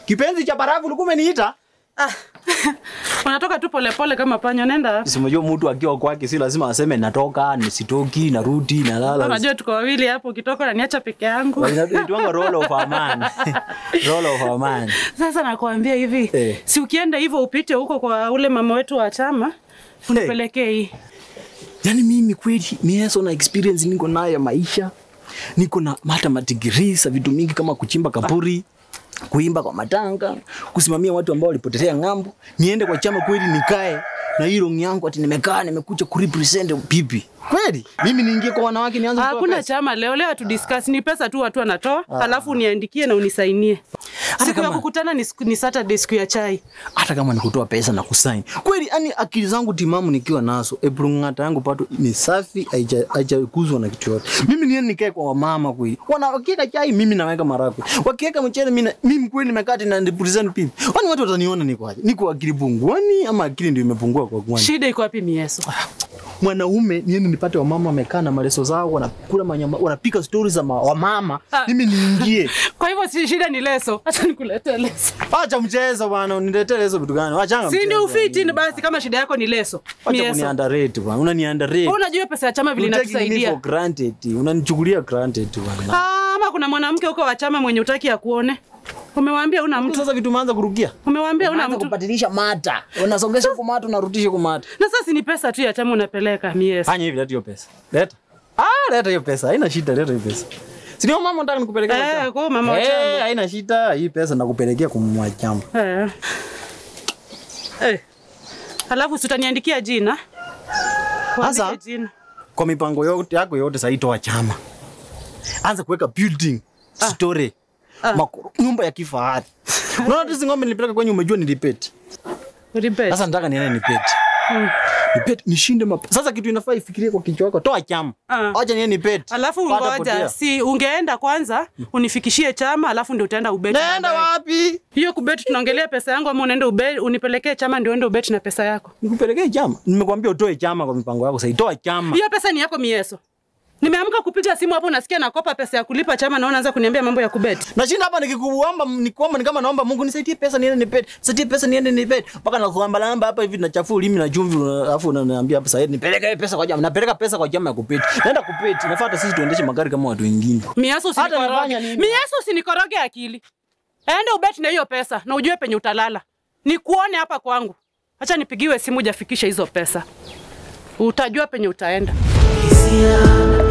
Kipenzi cha barafu ulikuwa umeniita? Ah. Unatoka tu polepole kama panya, nenda wapi? Si unajua mtu akiwa kwake si lazima aseme natoka, nisitoki, narudi, nalala. Unajua tuko wawili hapo, ukitoka unaniacha peke yangu. Inaitwanga roll of a man. roll of a man. Sasa nakwambia hivi, Eh. si ukienda hivyo upite huko kwa ule mama wetu wa chama unipelekee hii. Yaani mimi kweli mieso na experience niko nayo ya maisha. Niko na hata madigrii za vitu mingi kama kuchimba kaburi, kuimba kwa matanga, kusimamia watu ambao walipotelea ng'ambo. Niende kwa chama kweli nikae na hii rongi yangu ati nimekaa nimekuja kurepresent pipi. Kweli? Mimi niingie kwa wanawake nianze kutoa Hakuna pesa? chama leo, leo tu discuss ni pesa tu watu wanatoa, alafu uniandikie na unisainie. Siku ya kama- kukutana ni, siku- ni Saturday, siku ya chai. hata kama ni kutoa pesa na kusaini kweli, yani akili zangu timamu nikiwa nazo, ebrungata yangu pato ni safi, haija- haijakuzwa na kitu yote. Mimi niende nikae kwa wamama kweli, wana wakiweka chai, mimi naweka marakwe, wakiweka mchele, mimi na- mimi kweli nimekaa na represent people. Wani watu wataniona niko aje? Niko akili punguani ama akili ndio imepungua kwa kwani? Shida iko wapi Mieso? Mwanaume niende nipate wamama wamekaa na maleso zao, wanakula manyama, wanapika stories za ma- wamama, Ah. mimi niingie. Kwa hivyo si shida ni leso. Acha nikuletee leso. Acha mchezo bwana, uniletee hizo vitu gani? Wachanga Si ndio mchezo. ufiti ni basi kama shida yako ni leso. Acha Mieso. kuniandarate bwana, unaniandarate. Wewe Unajua pesa ya chama vile You take me for inatusaidia. granted. Unanichukulia granted bwana. Ah, Ama kuna mwanamke huko wa chama mwenye utaki akuone. Umewaambia una mtu. Sasa vitu umeanza kurukia. Umewaambia una Unaanza mtu. kubadilisha mata. Unasongesha kwa mata unarudisha kwa mata. Na sasa ni pesa tu ya chama unapeleka Mieso. Fanya hivi leta hiyo pesa. Leta. Ah, leta hiyo pesa. Haina shida, leta hiyo pesa. Si ndio mama nataka nikupelekea kwa Eh, chama? kwa mama wa Eh, chama. haina shida. Hii pesa nakupelekea kwa mama wa chama. Eh. Eh. Alafu si utaniandikia jina. Sasa? Uandike jina. Kwa mipango yote yako yote sasa itoa chama. Anza kuweka building, story. Makoro, nyumba ya kifahari. Unaona hizi ng'ombe nilipeleka kwenye umejua nilipeti. Repeat. Sasa nataka niende nipeti. Nipeti nishinde map. Sasa kitu inafaa ifikirie kwa kichwa chako, toa chama. Ah. Acha niende nipeti. Alafu Pata ngoja, potea. si ungeenda kwanza unifikishie chama, alafu ndio utaenda ubeti. Naenda baadaye. wapi? Hiyo kubeti tunaongelea pesa yangu ama unaenda ubeti unipelekee chama ndio uende ubeti na pesa yako. Nikupelekee chama. Nimekwambia utoe chama kwa mipango yako, sasa toa chama. Hiyo pesa ni yako Mieso. Nimeamka kupiga simu hapo nasikia nakopa pesa ya kulipa chama na unaanza kuniambia mambo ya kubeti. Nashinda hapa nikikuomba nikuomba ni kama naomba Mungu nisaidie pesa niende nipeti. Nisaidie pesa niende nipeti. Mpaka nakuomba lamba hapa hivi nachafua ulimi na chumvi alafu unaniambia hapa sasa nipeleke hiyo pesa kwa chama. Napeleka pesa kwa chama ya kupeti. Naenda kupeti. Nafuata sisi tuendeshe magari kama watu wengine. Mieso Hata usinikoroge. nafanya nini? Mieso usinikoroge akili. Enda ubeti na hiyo pesa na ujue penye utalala. Nikuone hapa kwangu. Acha nipigiwe simu jafikisha hizo pesa. Utajua penye utaenda. Hisia